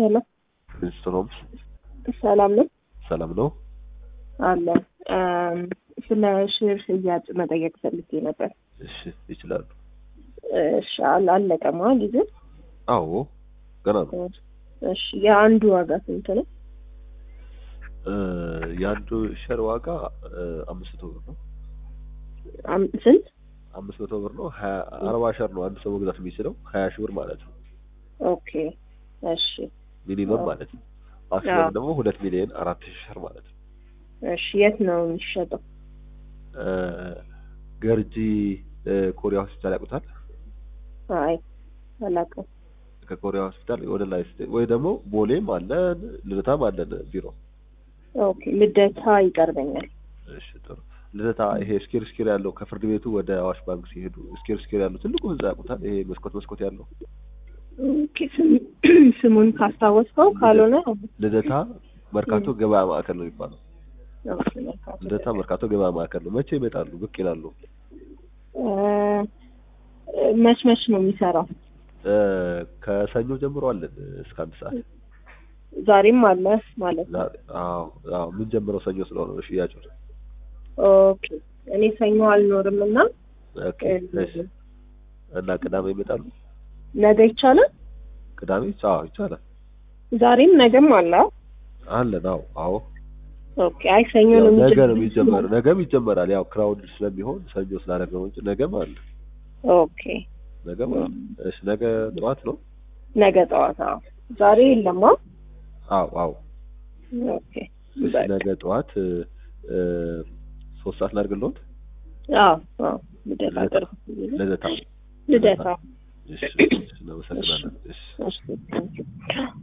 ሄሎ ኢንስትሮምስ ሰላም ነው ሰላም ነው። አለ ስለ ሼር ሽያጭ መጠየቅ ፈልጌ ነበር። እሺ ይችላሉ። እሺ አለ አለቀማ ጊዜ አዎ ገና ነው። እሺ የአንዱ ዋጋ ስንት ነው? እ የአንዱ ሸር ዋጋ እ አምስት መቶ ብር ነው። አም- ስንት? አምስት መቶ ብር ነው። ሀያ አርባ ሸር ነው አንድ ሰው መግዛት የሚችለው ሀያ ሺህ ብር ማለት ነው። ኦኬ እሺ ሚኒመም ማለት ነው። ማክሲመም ደግሞ ሁለት ሚሊዮን አራት ሺህ ሸር ማለት ነው። እሺ የት ነው የሚሸጠው? እ ገርጂ እ ኮሪያ ሆስፒታል ያውቁታል? አይ አላውቅም። ከኮሪያ ሆስፒታል ወደ ላይ ስትሄድ ወይ ደግሞ ቦሌም አለን ልደታም አለን ቢሮ። ኦኬ ልደታ ይቀርበኛል። እሺ ጥሩ። ልደታ ይሄ ስኪር ስኪር ያለው ከፍርድ ቤቱ ወደ አዋሽ ባንክ ሲሄዱ ስኪር ስኪር ያለው ትልቁ ህንጻ ያውቁታል? ይሄ መስኮት መስኮት ያለው ኦኬ ስም- ስሙን ካስታወስከው ካልሆነ ልደታ መርካቶ ገበያ ማዕከል ነው የሚባለው። ኦኬ፣ መልካም። ልደታ መርካቶ ገበያ ማዕከል ነው። መቼ ይመጣሉ? ብቅ ይላሉ? እ መች መች ነው የሚሰራው? እ ከሰኞ ጀምሮ አለን እስከ አንድ ሰዓት። ዛሬም አለ ማለት ነው። ዛሬ አዎ አዎ ምን ጀምረው ሰኞ ስለሆነ ነው ሽያጩ። ኦኬ እኔ ሰኞ አልኖርም እና ኦኬ እሺ። እና ቅዳሜ ይመጣሉ? ነገ ይቻላል። ቅዳሜ አዎ ይቻላል። ዛሬም ነገም አለ። አለን አዎ አዎ ኦኬ አይ ሰኞ ያው ነው ነገ ነው የሚጀምረው። የሚጀመረው። ነገም ይጀመራል። ያው ክራውድ ስለሚሆን ሰኞ ስላደረግነው እንጂ ነገም አለ። ኦኬ ነገም አለ። እሺ ነገ ጠዋት ነው? ነገ ጠዋት። አዎ ዛሬ የለማ። አዎ አዎ ኦኬ እሺ በቃ። ነገ ጠዋት እ እ ሶስት ሰዓት ላድርግልዎት? አዎ አዎ ልደታ ልደታ። ቅርብ ልደታ ልደታ እሺ እሺ እናመሰግናለን። እሺ እሺ